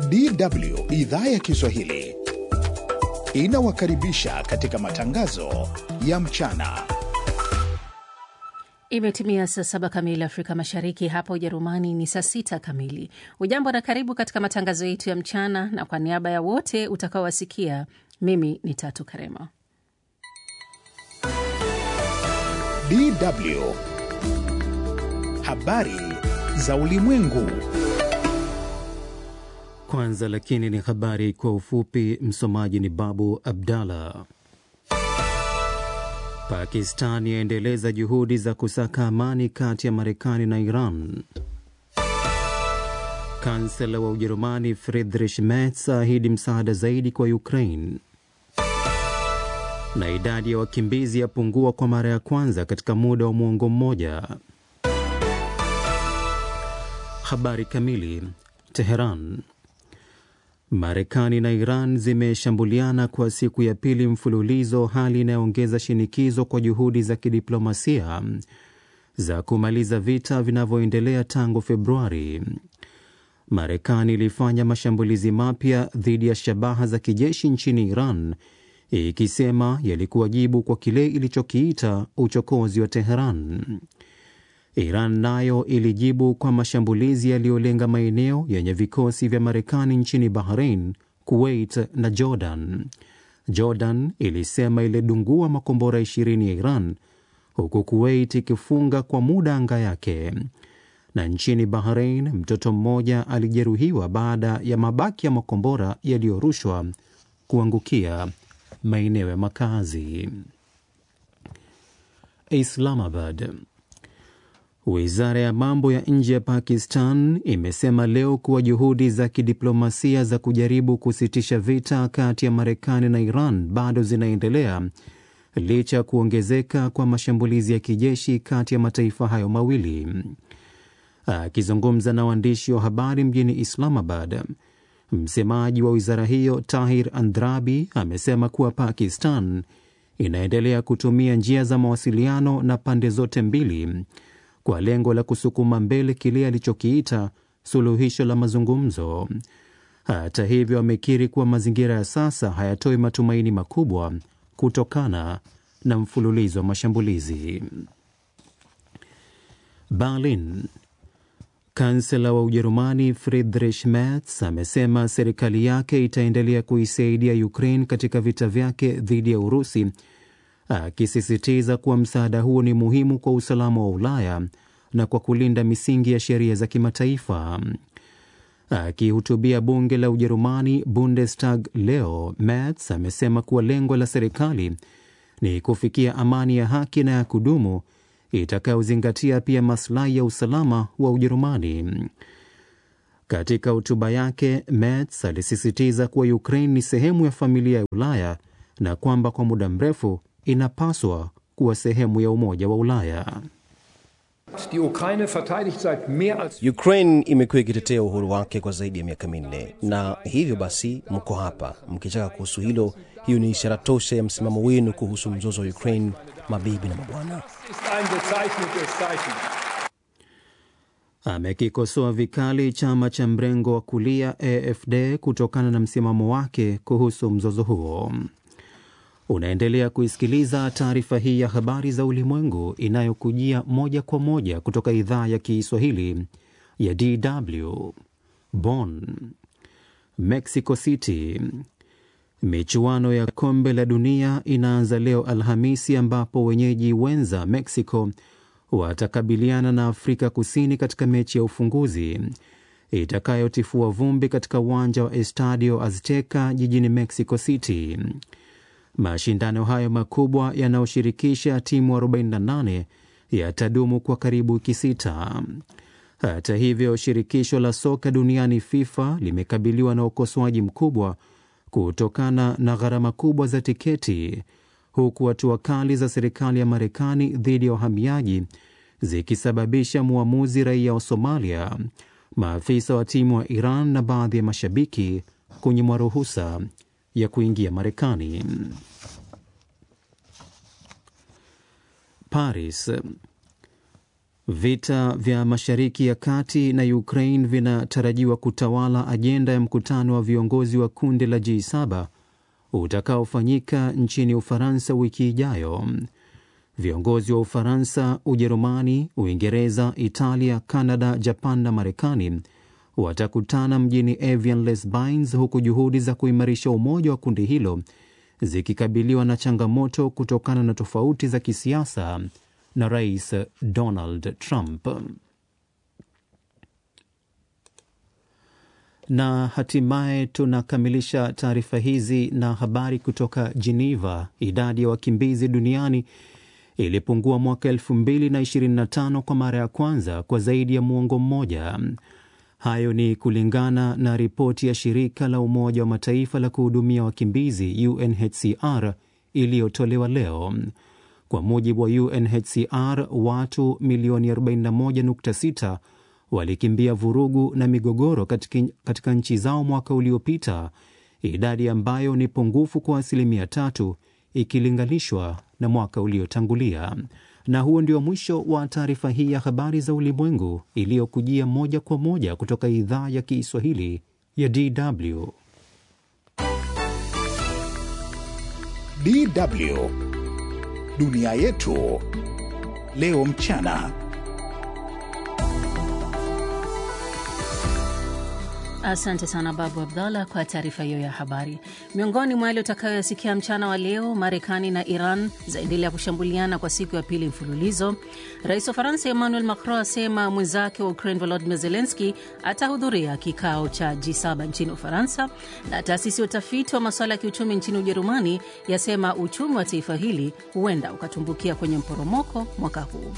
DW idhaa ya Kiswahili inawakaribisha katika matangazo ya mchana. Imetimia saa saba kamili Afrika Mashariki, hapa Ujerumani ni saa sita kamili. Ujambo na karibu katika matangazo yetu ya mchana, na kwa niaba ya wote utakaowasikia, mimi ni Tatu Karema. DW habari za ulimwengu. Kwanza lakini ni habari kwa ufupi. Msomaji ni Babu Abdallah. Pakistan yaendeleza juhudi za kusaka amani kati ya Marekani na Iran. Kansela wa Ujerumani Friedrich Merz ahidi msaada zaidi kwa Ukraine. Na idadi ya wakimbizi yapungua kwa mara ya kwanza katika muda wa mwongo mmoja. Habari kamili. Teheran. Marekani na Iran zimeshambuliana kwa siku ya pili mfululizo, hali inayoongeza shinikizo kwa juhudi za kidiplomasia za kumaliza vita vinavyoendelea tangu Februari. Marekani ilifanya mashambulizi mapya dhidi ya shabaha za kijeshi nchini Iran, ikisema yalikuwa jibu kwa kile ilichokiita uchokozi wa Teheran. Iran nayo ilijibu kwa mashambulizi yaliyolenga maeneo yenye vikosi vya Marekani nchini Bahrain, Kuwait na Jordan. Jordan ilisema ilidungua makombora 20 ya Iran, huku Kuwait ikifunga kwa muda anga yake. Na nchini Bahrain, mtoto mmoja alijeruhiwa baada ya mabaki ya makombora yaliyorushwa kuangukia maeneo ya makazi. Islamabad. Wizara ya mambo ya nje ya Pakistan imesema leo kuwa juhudi za kidiplomasia za kujaribu kusitisha vita kati ya Marekani na Iran bado zinaendelea licha ya kuongezeka kwa mashambulizi ya kijeshi kati ya mataifa hayo mawili. Akizungumza na waandishi wa habari mjini Islamabad, msemaji wa wizara hiyo Tahir Andrabi amesema kuwa Pakistan inaendelea kutumia njia za mawasiliano na pande zote mbili kwa lengo la kusukuma mbele kile alichokiita suluhisho la mazungumzo. Hata hivyo, amekiri kuwa mazingira ya sasa hayatoi matumaini makubwa kutokana na mfululizo wa mashambulizi. Berlin. Kansela wa Ujerumani Friedrich Merz amesema serikali yake itaendelea kuisaidia Ukraine katika vita vyake dhidi ya Urusi akisisitiza kuwa msaada huo ni muhimu kwa usalama wa Ulaya na kwa kulinda misingi ya sheria za kimataifa. Akihutubia bunge la Ujerumani, Bundestag, leo, Merz amesema kuwa lengo la serikali ni kufikia amani ya haki na ya kudumu itakayozingatia pia maslahi ya usalama wa Ujerumani. Katika hotuba yake, Merz alisisitiza kuwa Ukraine ni sehemu ya familia ya Ulaya na kwamba kwa muda mrefu inapaswa kuwa sehemu ya Umoja wa Ulaya. Ukraine imekuwa ikitetea uhuru wake kwa zaidi ya miaka minne, na hivyo basi mko hapa mkichaka kuhusu hilo. Hiyo ni ishara tosha ya msimamo wenu kuhusu mzozo wa Ukraine, mabibi na mabwana. Amekikosoa vikali chama cha mrengo wa kulia AFD kutokana na msimamo wake kuhusu mzozo huo. Unaendelea kuisikiliza taarifa hii ya habari za ulimwengu inayokujia moja kwa moja kutoka idhaa ya Kiswahili ya DW Bonn. Mexico City. Michuano ya kombe la dunia inaanza leo Alhamisi, ambapo wenyeji wenza Mexico watakabiliana na Afrika Kusini katika mechi ya ufunguzi itakayotifua vumbi katika uwanja wa Estadio Azteca jijini Mexico City. Mashindano hayo makubwa yanayoshirikisha timu 48 yatadumu kwa karibu wiki sita. Hata hivyo, shirikisho la soka duniani FIFA limekabiliwa na ukosoaji mkubwa kutokana na gharama kubwa za tiketi, huku hatua kali za serikali ya Marekani dhidi ya wahamiaji zikisababisha mwamuzi raia wa Somalia, maafisa wa timu wa Iran na baadhi ya mashabiki kunyimwa ruhusa ya kuingia Marekani. Paris. Vita vya Mashariki ya Kati na Ukraine vinatarajiwa kutawala ajenda ya mkutano wa viongozi wa kundi la G7 utakaofanyika nchini Ufaransa wiki ijayo. Viongozi wa Ufaransa, Ujerumani, Uingereza, Italia, Kanada, Japan na Marekani watakutana mjini Evian-les-Bains, huku juhudi za kuimarisha umoja wa kundi hilo zikikabiliwa na changamoto kutokana na tofauti za kisiasa na Rais Donald Trump. Na hatimaye tunakamilisha taarifa hizi na habari kutoka Geneva. Idadi ya wakimbizi duniani ilipungua mwaka 2025 kwa mara ya kwanza kwa zaidi ya muongo mmoja. Hayo ni kulingana na ripoti ya shirika la Umoja wa Mataifa la kuhudumia wakimbizi UNHCR iliyotolewa leo. Kwa mujibu wa UNHCR, watu milioni 41.6 walikimbia vurugu na migogoro katika, katika nchi zao mwaka uliopita, idadi ambayo ni pungufu kwa asilimia tatu ikilinganishwa na mwaka uliotangulia. Na huo ndio mwisho wa taarifa hii ya habari za ulimwengu iliyokujia moja kwa moja kutoka idhaa ya Kiswahili ya DW. DW dunia yetu leo mchana. Asante sana Babu Abdallah kwa taarifa hiyo ya habari. Miongoni mwa yale utakayoyasikia mchana wa leo, Marekani na Iran zaendelea kushambuliana kwa siku ya pili mfululizo. Rais wa Faransa Emmanuel Macron asema mwenzake wa Ukraine Volodymyr Zelensky atahudhuria kikao cha G7 nchini Ufaransa, na taasisi ya utafiti wa masuala ya kiuchumi nchini Ujerumani yasema uchumi wa taifa hili huenda ukatumbukia kwenye mporomoko mwaka huu.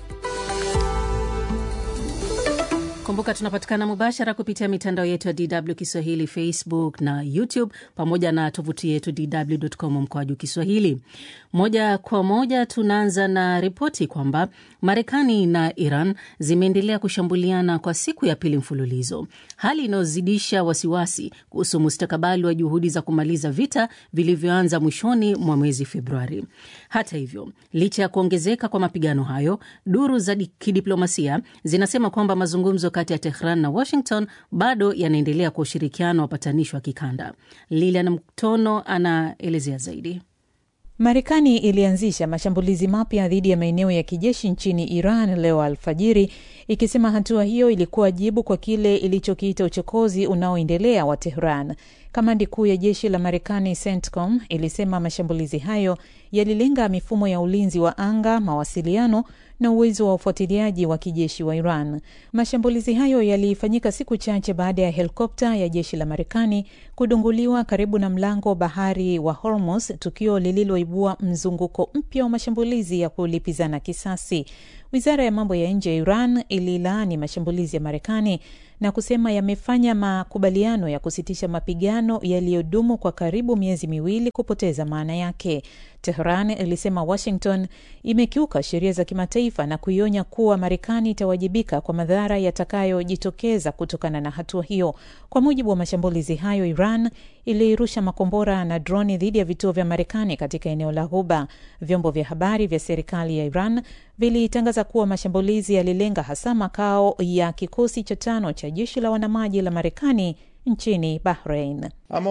Kumbuka tunapatikana mubashara kupitia mitandao yetu ya DW Kiswahili, Facebook na YouTube, pamoja na tovuti yetu dw.com mkoaju Kiswahili. Moja kwa moja tunaanza na ripoti kwamba Marekani na Iran zimeendelea kushambuliana kwa siku ya pili mfululizo, hali inayozidisha wasiwasi kuhusu mustakabali wa juhudi za kumaliza vita vilivyoanza mwishoni mwa mwezi Februari. Hata hivyo, licha ya kuongezeka kwa mapigano hayo, duru za kidiplomasia zinasema kwamba mazungumzo kati ya Tehran na Washington bado yanaendelea kwa ushirikiano wa wapatanishi wa kikanda. Lilian Mtono anaelezea zaidi. Marekani ilianzisha mashambulizi mapya dhidi ya maeneo ya kijeshi nchini Iran leo alfajiri, ikisema hatua hiyo ilikuwa jibu kwa kile ilichokiita uchokozi unaoendelea wa Tehran. Kamandi kuu ya jeshi la Marekani CENTCOM ilisema mashambulizi hayo yalilenga mifumo ya ulinzi wa anga, mawasiliano na uwezo wa ufuatiliaji wa kijeshi wa Iran. Mashambulizi hayo yalifanyika siku chache baada ya helikopta ya jeshi la Marekani kudunguliwa karibu na mlango bahari wa Hormuz, tukio lililoibua mzunguko mpya wa mashambulizi ya kulipizana kisasi. Wizara ya mambo ya nje ya Iran ililaani mashambulizi ya Marekani na kusema yamefanya makubaliano ya kusitisha mapigano yaliyodumu kwa karibu miezi miwili kupoteza maana yake. Tehran ilisema Washington imekiuka sheria za kimataifa na kuionya kuwa Marekani itawajibika kwa madhara yatakayojitokeza kutokana na hatua hiyo. Kwa mujibu wa mashambulizi hayo, Iran ilirusha makombora na droni dhidi ya vituo vya Marekani katika eneo la Ghuba. Vyombo vya habari vya serikali ya Iran vilitangaza kuwa mashambulizi yalilenga hasa makao ya kikosi cha tano cha jeshi la wanamaji la Marekani nchini Bahrain.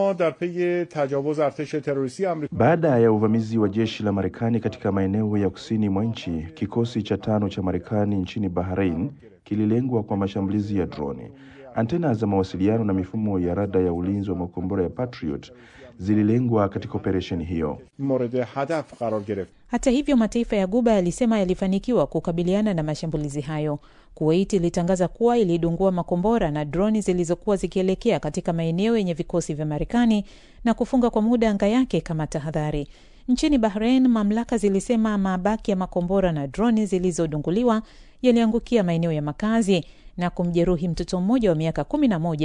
Baada ya uvamizi wa jeshi la Marekani katika maeneo ya kusini mwa nchi, kikosi cha tano cha Marekani nchini Bahrain kililengwa kwa mashambulizi ya droni. Antena za mawasiliano na mifumo ya rada ya ulinzi wa makombora ya Patriot zililengwa katika operesheni hiyo. Hata hivyo, mataifa ya Guba yalisema yalifanikiwa kukabiliana na mashambulizi hayo. Kuwait ilitangaza kuwa ilidungua makombora na droni zilizokuwa zikielekea katika maeneo yenye vikosi vya Marekani na kufunga kwa muda anga yake kama tahadhari. Nchini Bahrain, mamlaka zilisema mabaki ya makombora na droni zilizodunguliwa yaliangukia maeneo ya makazi na kumjeruhi mtoto mmoja wa miaka kumi na moja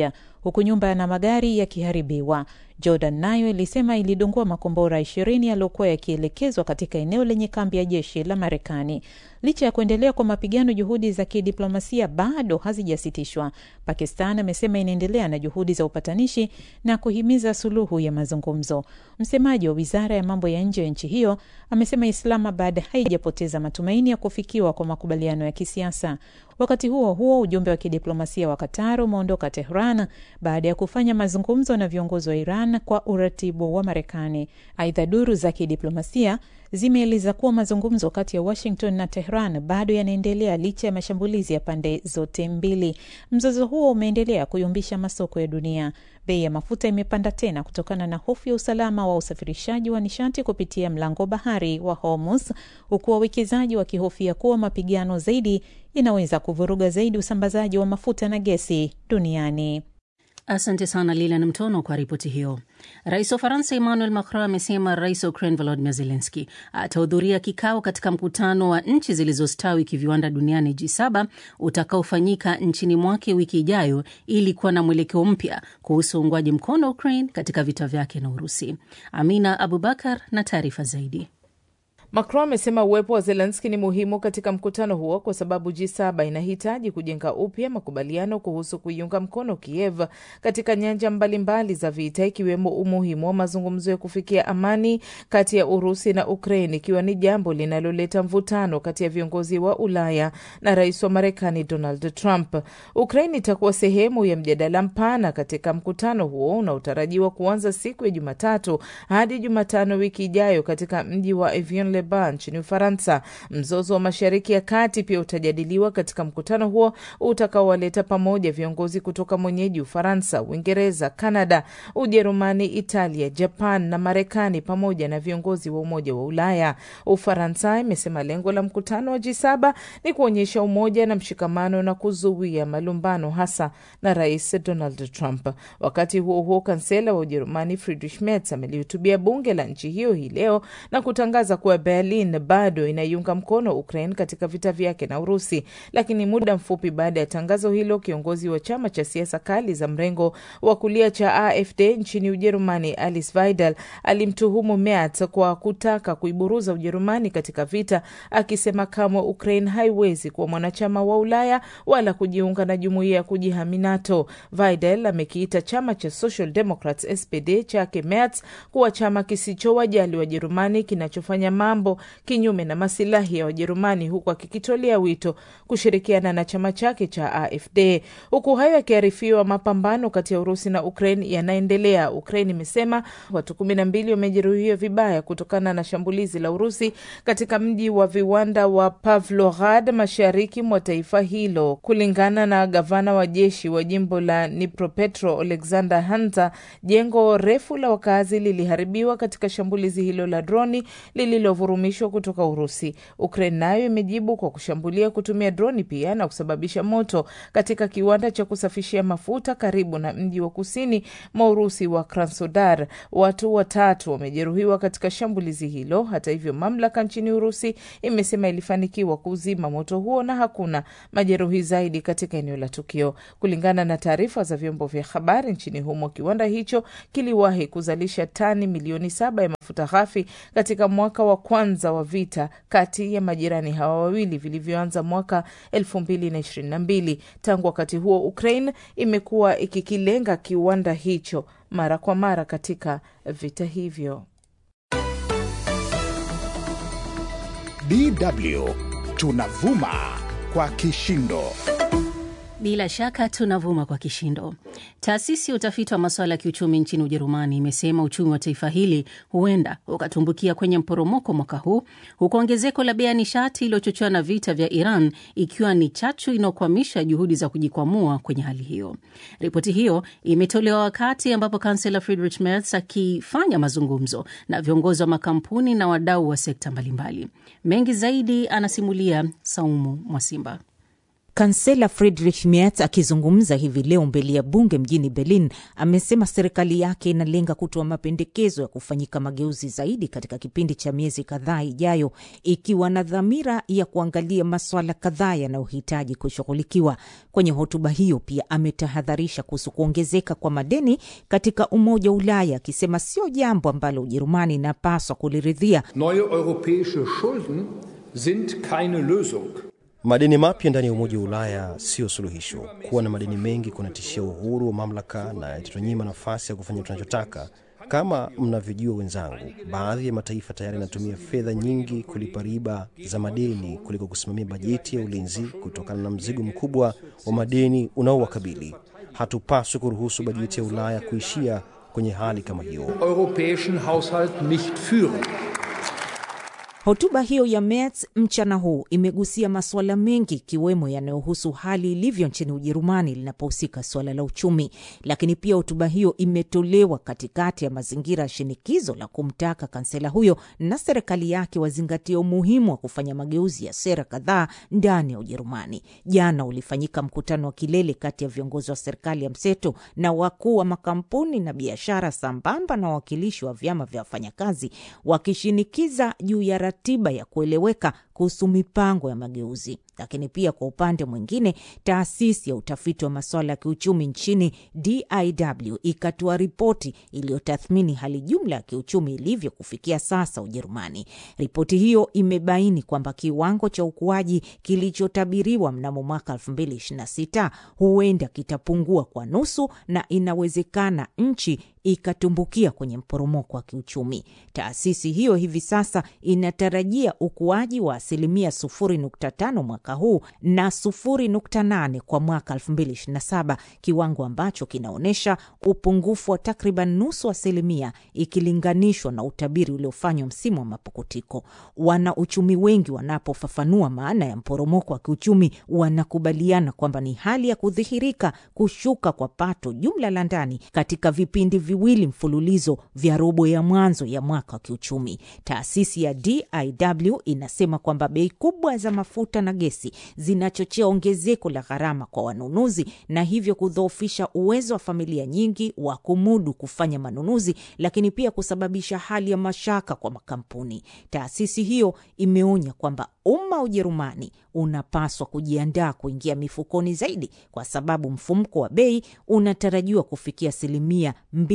huku nyumba na magari yakiharibiwa. Jordan nayo ilisema ilidungua makombora ishirini yaliyokuwa yakielekezwa katika eneo lenye kambi ya jeshi la Marekani. Licha ya kuendelea kwa mapigano, juhudi za kidiplomasia bado hazijasitishwa. Pakistan amesema inaendelea na juhudi za upatanishi na kuhimiza suluhu ya mazungumzo. Msemaji wa wizara ya mambo ya nje ya nchi hiyo amesema Islamabad haijapoteza matumaini ya kufikiwa kwa makubaliano ya kisiasa. Wakati huo huo, ujumbe wa kidiplomasia wa Qatar umeondoka Tehran baada ya kufanya mazungumzo na viongozi wa Iran kwa uratibu wa Marekani. Aidha, duru za kidiplomasia zimeeleza kuwa mazungumzo kati ya Washington na Tehran bado yanaendelea licha ya mashambulizi ya pande zote mbili. Mzozo huo umeendelea kuyumbisha masoko ya dunia. Bei ya mafuta imepanda tena kutokana na hofu ya usalama wa usafirishaji wa nishati kupitia mlango bahari wa Hormuz, huku wawekezaji wakihofia kuwa mapigano zaidi inaweza kuvuruga zaidi usambazaji wa mafuta na gesi duniani. Asante sana Lilan Mtono kwa ripoti hiyo. Rais wa Faransa Emmanuel Macron amesema rais wa Ukraine Volodimir Zelenski atahudhuria kikao katika mkutano wa nchi zilizostawi kiviwanda duniani G7 utakaofanyika nchini mwake wiki ijayo ili kuwa na mwelekeo mpya kuhusu uungwaji mkono wa Ukraine katika vita vyake na Urusi. Amina Abubakar na taarifa zaidi. Macron amesema uwepo wa Zelenski ni muhimu katika mkutano huo kwa sababu G7 inahitaji kujenga upya makubaliano kuhusu kuiunga mkono Kiev katika nyanja mbalimbali za vita, ikiwemo umuhimu wa mazungumzo ya kufikia amani kati ya Urusi na Ukraine, ikiwa ni jambo linaloleta mvutano kati ya viongozi wa Ulaya na rais wa Marekani Donald Trump. Ukraine itakuwa sehemu ya mjadala mpana katika mkutano huo unaotarajiwa kuanza siku ya Jumatatu hadi Jumatano wiki ijayo katika mji wa Evian nchini Ufaransa. Mzozo wa Mashariki ya Kati pia utajadiliwa katika mkutano huo utakaowaleta pamoja viongozi kutoka mwenyeji Ufaransa, Uingereza, Kanada, Ujerumani, Italia, Japan na Marekani pamoja na viongozi wa Umoja wa Ulaya. Ufaransa imesema lengo la mkutano wa G7 ni kuonyesha umoja na mshikamano na kuzuia malumbano hasa na Rais Donald Trump. Wakati huo huo, kansela wa Ujerumani Friedrich Merz amelihutubia bunge la nchi hiyo hii leo na kutangaza kuwa Berlin bado inaiunga mkono Ukraine katika vita vyake na Urusi. Lakini muda mfupi baada ya tangazo hilo, kiongozi wa chama cha siasa kali za mrengo wa kulia cha AfD nchini Ujerumani, Alice Weidel, alimtuhumu Merz kwa kutaka kuiburuza Ujerumani katika vita, akisema kamwe Ukraine haiwezi kuwa mwanachama wa Ulaya wala kujiunga na jumuiya ya kujihami NATO. Weidel amekiita chama cha Social Democrats SPD chake Merz kuwa chama kisichowajali Wajerumani kinachofanya mambo kinyume na masilahi ya Wajerumani, huku akikitolea wito kushirikiana na chama chake cha AfD. Huku hayo yakiarifiwa, mapambano kati ya Urusi na Ukraine yanaendelea. Ukraine imesema watu kumi na mbili wamejeruhiwa vibaya kutokana na shambulizi la Urusi katika mji wa viwanda wa Pavlograd mashariki mwa taifa hilo. Kulingana na gavana wa jeshi wa jimbo la Dnipropetro Alexander Hunter, jengo refu la wakazi liliharibiwa katika shambulizi hilo la droni lililovurumishwa kutoka Urusi. Ukraine nayo imejibu kwa kushambulia kutumia droni pia na kusababisha moto katika kiwanda cha kusafishia mafuta karibu na mji wa kusini mwa Urusi wa Krasnodar. Watu watatu wamejeruhiwa katika shambulizi hilo. Hata hivyo, mamlaka nchini Urusi imesema ilifanikiwa kuzima moto huo na hakuna majeruhi zaidi katika eneo la tukio. Kulingana na taarifa za vyombo vya habari nchini humo, kiwanda hicho kiliwahi kuzalisha tani milioni saba ya mafuta ghafi katika mwaka wa kwanza wa vita kati ya majirani hawa wawili vilivyoanza mwaka elfu mbili na ishirini na mbili. Tangu wakati huo, Ukraine imekuwa ikikilenga kiwanda hicho mara kwa mara katika vita hivyo. DW tunavuma kwa kishindo. Bila shaka tunavuma kwa kishindo. Taasisi ya utafiti wa masuala ya kiuchumi nchini Ujerumani imesema uchumi wa taifa hili huenda ukatumbukia kwenye mporomoko mwaka huu, huku ongezeko la bei ya nishati iliyochochewa na vita vya Iran ikiwa ni chachu inayokwamisha juhudi za kujikwamua kwenye hali hiyo. Ripoti hiyo imetolewa wakati ambapo kansela Friedrich Merz akifanya mazungumzo na viongozi wa makampuni na wadau wa sekta mbalimbali. Mengi zaidi anasimulia Saumu Mwasimba. Kansela Friedrich Merz akizungumza hivi leo mbele ya bunge mjini Berlin amesema serikali yake inalenga kutoa mapendekezo ya kufanyika mageuzi zaidi katika kipindi cha miezi kadhaa ijayo, ikiwa na dhamira ya kuangalia maswala kadhaa yanayohitaji kushughulikiwa. Kwenye hotuba hiyo pia ametahadharisha kuhusu kuongezeka kwa madeni katika Umoja wa Ulaya, akisema sio jambo ambalo Ujerumani inapaswa kuliridhia. Neue europäische Schulden sind keine Lösung. Madeni mapya ndani ya Umoja wa Ulaya siyo suluhisho. Kuwa na madeni mengi kunatishia uhuru wa mamlaka na yatatunyima nafasi ya kufanya tunachotaka. Kama mnavyojua wenzangu, baadhi ya mataifa tayari yanatumia fedha nyingi kulipa riba za madeni kuliko kusimamia bajeti ya ulinzi kutokana na mzigo mkubwa wa madeni unaowakabili. Hatupaswi kuruhusu bajeti ya Ulaya kuishia kwenye hali kama hiyo. Europäischen Haushalt nicht führen. Hotuba hiyo ya Merz mchana huu imegusia masuala mengi ikiwemo yanayohusu hali ilivyo nchini Ujerumani linapohusika suala la uchumi, lakini pia hotuba hiyo imetolewa katikati ya mazingira ya shinikizo la kumtaka kansela huyo na serikali yake wazingatia umuhimu wa kufanya mageuzi ya sera kadhaa ndani ya Ujerumani. Jana ulifanyika mkutano wa kilele kati ya viongozi wa serikali ya mseto na wakuu wa makampuni na biashara, sambamba na wawakilishi wa vyama vya wafanyakazi wakishinikiza juu ya ratiba ya kueleweka kuhusu mipango ya mageuzi. Lakini pia kwa upande mwingine, taasisi ya utafiti wa masuala ya kiuchumi nchini DIW ikatoa ripoti iliyotathmini hali jumla ya kiuchumi ilivyo kufikia sasa Ujerumani. Ripoti hiyo imebaini kwamba kiwango cha ukuaji kilichotabiriwa mnamo mwaka 2026 huenda kitapungua kwa nusu na inawezekana nchi ikatumbukia kwenye mporomoko wa kiuchumi. Taasisi hiyo hivi sasa inatarajia ukuaji wa asilimia 0.5 mwaka huu na 0.8 kwa mwaka 2027, kiwango ambacho kinaonyesha upungufu wa takriban nusu asilimia ikilinganishwa na utabiri uliofanywa msimu wa mapukutiko. Wana uchumi wengi wanapofafanua maana ya mporomoko wa kiuchumi wanakubaliana kwamba ni hali ya kudhihirika kushuka kwa pato jumla la ndani katika vipindi viwili mfululizo vya robo ya mwanzo ya mwaka wa kiuchumi. Taasisi ya DIW inasema kwamba bei kubwa za mafuta na gesi zinachochea ongezeko la gharama kwa wanunuzi na hivyo kudhoofisha uwezo wa familia nyingi wa kumudu kufanya manunuzi, lakini pia kusababisha hali ya mashaka kwa makampuni. Taasisi hiyo imeonya kwamba umma wa Ujerumani unapaswa kujiandaa kuingia mifukoni zaidi, kwa sababu mfumko wa bei unatarajiwa kufikia asilimia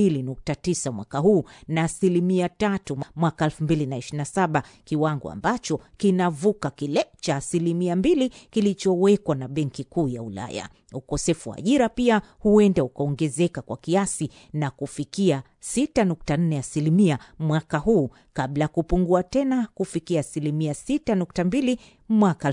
2.9 mwaka huu na asilimia tatu mwaka 2027, kiwango ambacho kinavuka kile cha asilimia mbili kilichowekwa na Benki Kuu ya Ulaya. Ukosefu wa ajira pia huenda ukaongezeka kwa kiasi na kufikia 6.4 asilimia mwaka huu kabla ya kupungua tena kufikia asilimia 6.2 mwaka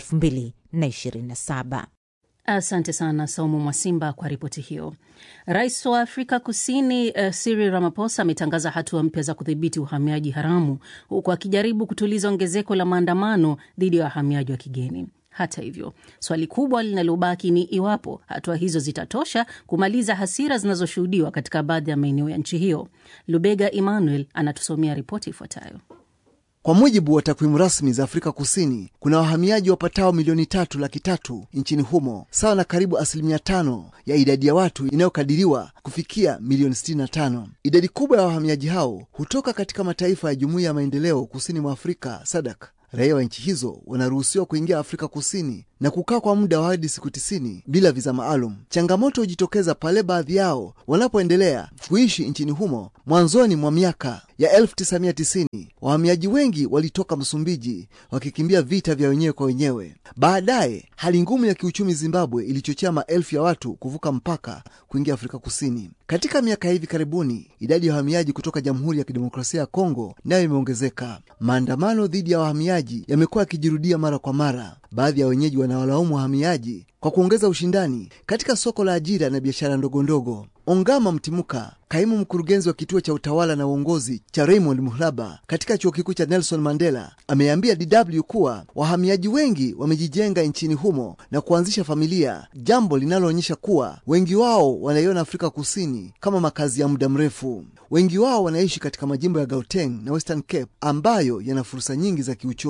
2027. Asante sana Saumu Mwasimba kwa ripoti hiyo. Rais wa Afrika Kusini uh, Cyril Ramaphosa ametangaza hatua mpya za kudhibiti uhamiaji haramu huku akijaribu kutuliza ongezeko la maandamano dhidi ya wahamiaji wa kigeni. Hata hivyo, swali kubwa linalobaki ni iwapo hatua hizo zitatosha kumaliza hasira zinazoshuhudiwa katika baadhi ya maeneo ya nchi hiyo. Lubega Emmanuel anatusomea ripoti ifuatayo. Kwa mujibu wa takwimu rasmi za Afrika Kusini, kuna wahamiaji wapatao milioni tatu laki tatu nchini humo, sawa na karibu asilimia tano ya idadi ya watu inayokadiriwa kufikia milioni 65. Idadi kubwa ya wahamiaji hao hutoka katika mataifa ya Jumuiya ya Maendeleo Kusini mwa Afrika SADC. Raia wa nchi hizo wanaruhusiwa kuingia Afrika Kusini na kukaa kwa muda wa hadi siku tisini bila viza maalum. Changamoto hujitokeza pale baadhi yao wanapoendelea kuishi nchini humo. Mwanzoni mwa miaka ya 1990 wahamiaji wengi walitoka Msumbiji wakikimbia vita vya wenyewe kwa wenyewe. Baadaye hali ngumu ya kiuchumi Zimbabwe ilichochea maelfu ya watu kuvuka mpaka kuingia Afrika Kusini. Katika miaka ya hivi karibuni, idadi ya wahamiaji kutoka Jamhuri ya Kidemokrasia ya Kongo nayo imeongezeka. Maandamano dhidi ya wahamiaji yamekuwa yakijirudia mara kwa mara. Baadhi ya wenyeji wanawalaumu wahamiaji kwa kuongeza ushindani katika soko la ajira na biashara ndogo ndogo. Ongama Mtimuka, kaimu mkurugenzi wa kituo cha utawala na uongozi cha Raymond Muhlaba katika chuo kikuu cha Nelson Mandela, ameambia DW kuwa wahamiaji wengi wamejijenga nchini humo na kuanzisha familia, jambo linaloonyesha kuwa wengi wao wanaiona Afrika Kusini kama makazi ya muda mrefu. Wengi wao wanaishi katika majimbo ya Gauteng na Western Cape ambayo yana fursa nyingi za kiuchumi.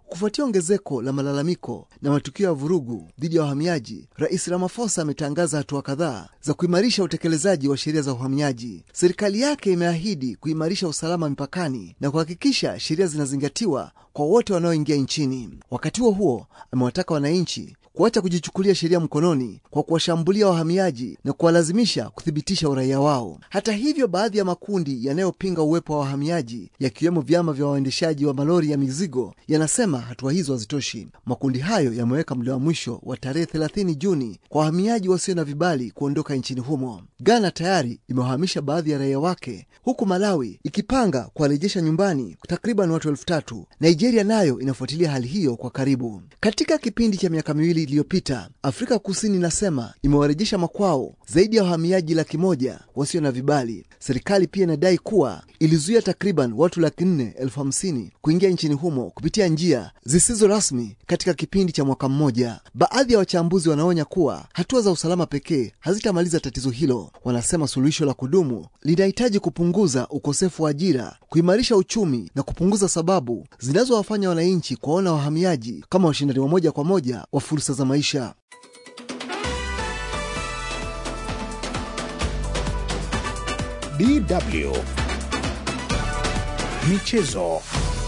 Kufuatia ongezeko la malalamiko na matukio ya vurugu dhidi ya wahamiaji, Rais Ramaphosa ametangaza hatua kadhaa za kuimarisha utekelezaji wa sheria za uhamiaji. Serikali yake imeahidi kuimarisha usalama mipakani na kuhakikisha sheria zinazingatiwa kwa wote wanaoingia nchini. Wakati huo huo, amewataka wananchi kuacha kujichukulia sheria mkononi kwa kuwashambulia wahamiaji na kuwalazimisha kuthibitisha uraia wao. Hata hivyo, baadhi ya makundi yanayopinga uwepo wa wahamiaji yakiwemo vyama vya waendeshaji wa malori ya mizigo yanasema hatua hizo hazitoshi. Makundi hayo yameweka muda wa mwisho wa tarehe 30 Juni kwa wahamiaji wasio na vibali kuondoka nchini humo. Ghana tayari imewahamisha baadhi ya raia wake, huku Malawi ikipanga kuwarejesha nyumbani takriban watu elfu tatu. Nigeria nayo inafuatilia hali hiyo kwa karibu. Katika kipindi cha miaka miwili iliyopita, Afrika Kusini inasema imewarejesha makwao zaidi ya wahamiaji laki moja wasio na vibali. Serikali pia inadai kuwa ilizuia takriban watu laki nne elfu hamsini kuingia nchini humo kupitia njia zisizo rasmi katika kipindi cha mwaka mmoja. Baadhi ya wachambuzi wanaonya kuwa hatua za usalama pekee hazitamaliza tatizo hilo. Wanasema suluhisho la kudumu linahitaji kupunguza ukosefu wa ajira, kuimarisha uchumi na kupunguza sababu zinazowafanya wananchi kuwaona wahamiaji kama washindani wa moja kwa moja wa fursa za maisha. DW Michezo.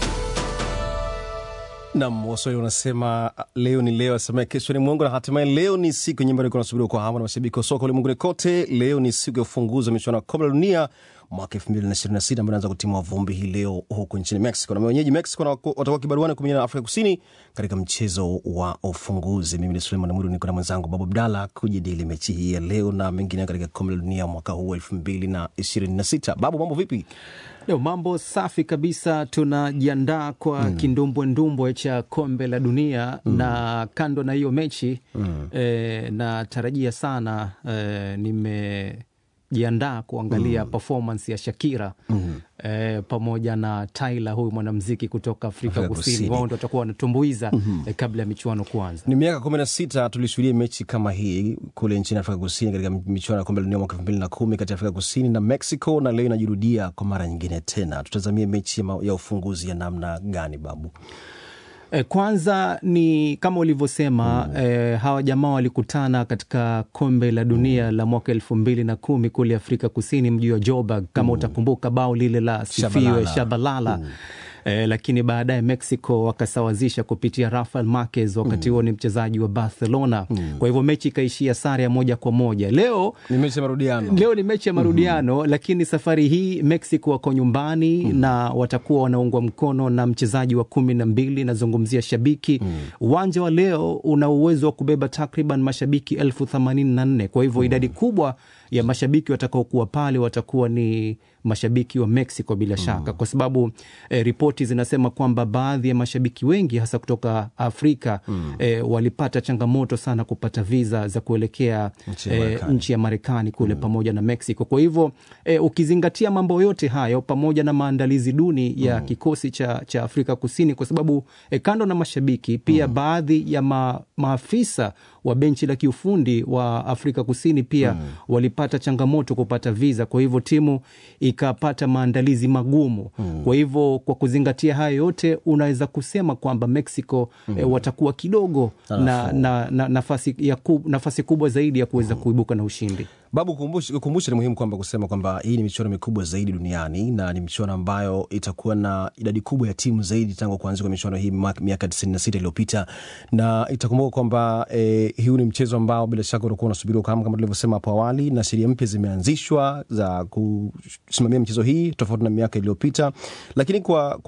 Nam Waswahili wanasema leo ni leo, asemaye kesho ni mwongo, na hatimaye leo ni siku yenye ambayo nasubiriwa kwa hamu na mashabiki wa soka ulimwenguni kote. Leo ni siku ya ufunguzi wa michuano ya kombe la dunia mwaka elfu mbili na ishirini na sita ambayo inaanza kutimua vumbi hii leo huko nchini Mexico, na wenyeji Mexico na watakuwa kibaruani kumenyana na Afrika Kusini katika mchezo wa ufunguzi. Mimi ni Suleiman Mwiru, niko na mwenzangu Babu Abdalla kujadili mechi hii ya leo na mengine katika kombe la dunia mwaka huu elfu mbili na ishirini na sita. Babu, mambo vipi? Leo mambo safi kabisa, tunajiandaa kwa mm. kindumbwendumbwe cha kombe la dunia mm. na kando na hiyo mechi mm. e, natarajia sana e, nime jiandaa kuangalia mm. performance ya Shakira mm. eh, pamoja na Tyla, huyu mwanamziki kutoka Afrika, Afrika Kusini. Kusini. Wao ndo watakuwa wanatumbuiza mm -hmm. eh, kabla ya michuano kuanza. Ni miaka kumi na sita tulishuhudia mechi kama hii kule nchini Afrika Kusini katika michuano ya kombe la dunia mwaka elfu mbili na kumi kati ya Afrika Kusini na Mexico, na leo inajirudia kwa mara nyingine tena. Tutazamie mechi ya ufunguzi ya namna gani, Babu? E, kwanza ni kama ulivyosema mm. E, hawa jamaa walikutana katika kombe la dunia mm. la mwaka elfu mbili na kumi kule Afrika Kusini, mji wa Joburg kama mm. utakumbuka bao lile la sifiwe Shabalala, Shabalala. Mm. Eh, lakini baadaye Mexico wakasawazisha kupitia Rafael Marquez wakati huo mm. ni mchezaji wa Barcelona mm. kwa hivyo mechi ikaishia sare ya moja kwa moja. Leo ni mechi ya marudiano, leo ni mechi ya marudiano mm -hmm. lakini safari hii Mexico wako nyumbani mm. na watakuwa wanaungwa mkono na mchezaji wa kumi na mbili, nazungumzia shabiki uwanja mm. wa leo una uwezo wa kubeba takriban mashabiki elfu themanini na nne kwa hivyo mm. idadi kubwa ya mashabiki watakaokuwa pale watakuwa ni mashabiki wa Mexico bila shaka mm. kwa sababu eh, ripoti zinasema kwamba baadhi ya mashabiki wengi hasa kutoka Afrika mm. eh, walipata changamoto sana kupata viza za kuelekea eh, nchi ya Marekani kule mm. pamoja na Mexico. Kwa hivyo eh, ukizingatia mambo yote hayo pamoja na maandalizi duni ya mm. kikosi cha, cha Afrika Kusini, kwa sababu eh, kando na mashabiki pia mm. baadhi ya ma, maafisa wa benchi la kiufundi wa Afrika Kusini pia mm. walipata changamoto kupata viza, kwa hivyo timu ikapata maandalizi magumu mm. kwa hivyo kwa kuzingatia hayo yote unaweza kusema kwamba Mexico mm. e, watakuwa kidogo na, na, na nafasi, ya kub, nafasi kubwa zaidi ya kuweza mm. kuibuka na ushindi. Babu, kukumbusha ni muhimu kwamba kusema kwamba hii ni michuano mikubwa zaidi duniani na ni michuano ambayo itakuwa na idadi kubwa ya timu zaidi tangu kuanzia kwa michuano hii miaka tisini na sita iliyopita, na itakumbuka kwamba eh, huu ni mchezo ambao bila shaka utakuwa unasubiriwa kwa hamu kama tulivyosema hapo awali, na sheria mpya zimeanzishwa za kusimamia michezo hii tofauti na miaka iliyopita, lakini kwa